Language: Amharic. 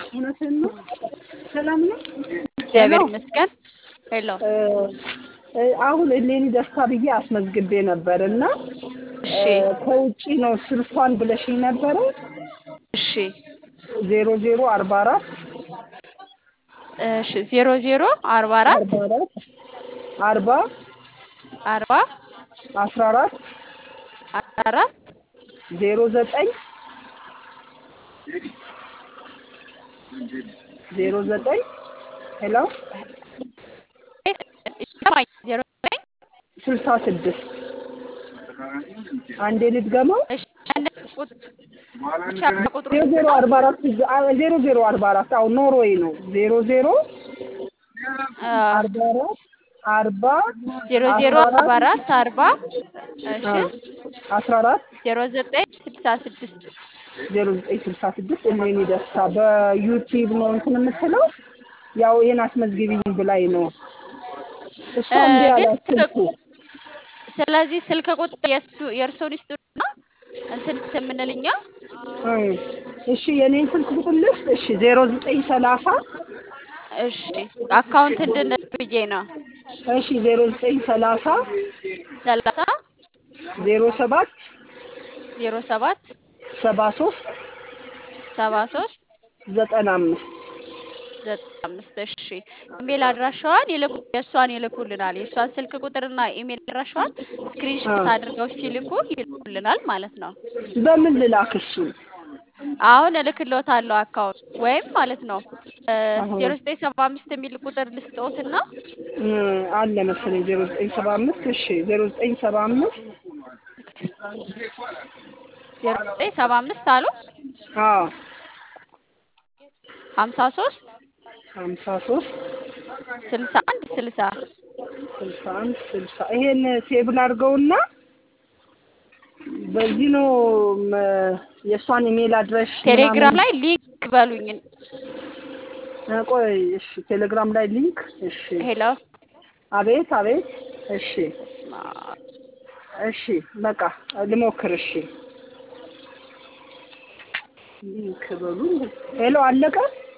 እውነትህን ነው። ሰላም ነው። እግዚአብሔር ይመስገን። ሄሎ እ እ አሁን እሌኒ ደስታ ብዬ አስመዝግቤ ነበር እና እሺ እ ከውጪ ነው ስልኳን ብለሽኝ ነበረ እሺ ዜሮ ዜሮ አርባ አራት እሺ ዜሮ ዜሮ አርባ አራት አርባ አራት አርባ አርባ አስራ አራት አስራ አራት ዜሮ ዘጠኝ ዜሮ ዘጠኝ ሄሎ ይሰማኝ ዜሮ ዘጠኝ ስልሳ ስድስት አንዴ ልድገመው እሺ አንድ ቁጥ ብቻ ቁጥሩ ዜሮ ዜሮ አርባ አራት ዜሮ ዜሮ አርባ አራት አዎ ኖርዌይ ነው ዜሮ ዜሮ አ፣ አርባ አራት አርባ ዜሮ ዜሮ አስራ አርባ አራት አራት አርባ እሺ አ፣ አስራ አራት ዜሮ ዘጠኝ ስልሳ ስድስት ዜሮ ዘጠኝ ስልሳ ስድስት እሌኒ ደስታ በዩቲዩብ ነው እንትን የምትለው ያው ይሄን አስመዝግቢኝ ብላኝ ነው እሷ እ፣ እምቢ ግን አላት ስልክ ስልኩ ስለዚህ ስልክ ቁጥር የእሱ የእርስዎን ይስጡና እንትን የምንልኛ እ፣ እሺ የኔን ስልክ ቁጥር ልስጥ እሺ ዜሮ ዘጠኝ ሰላሳ እሺ አካውንት እንድንል ብዬ ነው እሺ ዜሮ ዘጠኝ ሰላሳ ሰላሳ ዜሮ ሰባት ዜሮ ሰባት ሰባ ሶስት ሰባ ሶስት ዘጠና አምስት ዘጠና አምስት እሺ ኢሜል አድራሻዋን ይልኩ የእሷን ይልኩልናል የእሷን ስልክ ቁጥርና ኢሜል አድራሻዋን ስክሪንሾት አድርገው ሲልኩ ይልኩልናል ማለት ነው በምን ልላክ እሱን አሁን እልክልዎታለሁ አካውንት ወይም ማለት ነው አሁን ዜሮ ዘጠኝ ሰባ አምስት የሚል ቁጥር ልስጥዎትና እ፣ አለ መሰለኝ ዜሮ ዘጠኝ ሰባ አምስት እሺ ዜሮ ዘጠኝ ሰባ አምስት ዜሮ ዘጠኝ ሰባ አምስት አሉ አዎ ሀምሳ ሶስት ሀምሳ ሶስት ስልሳ አንድ ስልሳ ስልሳ አንድ ስልሳ ይሄን ሴቭ ላድርገውና በዚህ ነው መ- የእሷን ኢሜል አድረሽ ቴሌግራም ላይ ሊንክ በሉኝ እ፣ ቆይ እሺ ቴሌግራም ላይ ሊንክ እሺ ሄሎ አቤት አቤት እሺ በስመ አብ። እሺ በቃ ልሞክር እሺ ሊንክ በሉ ሄሎ አለቀ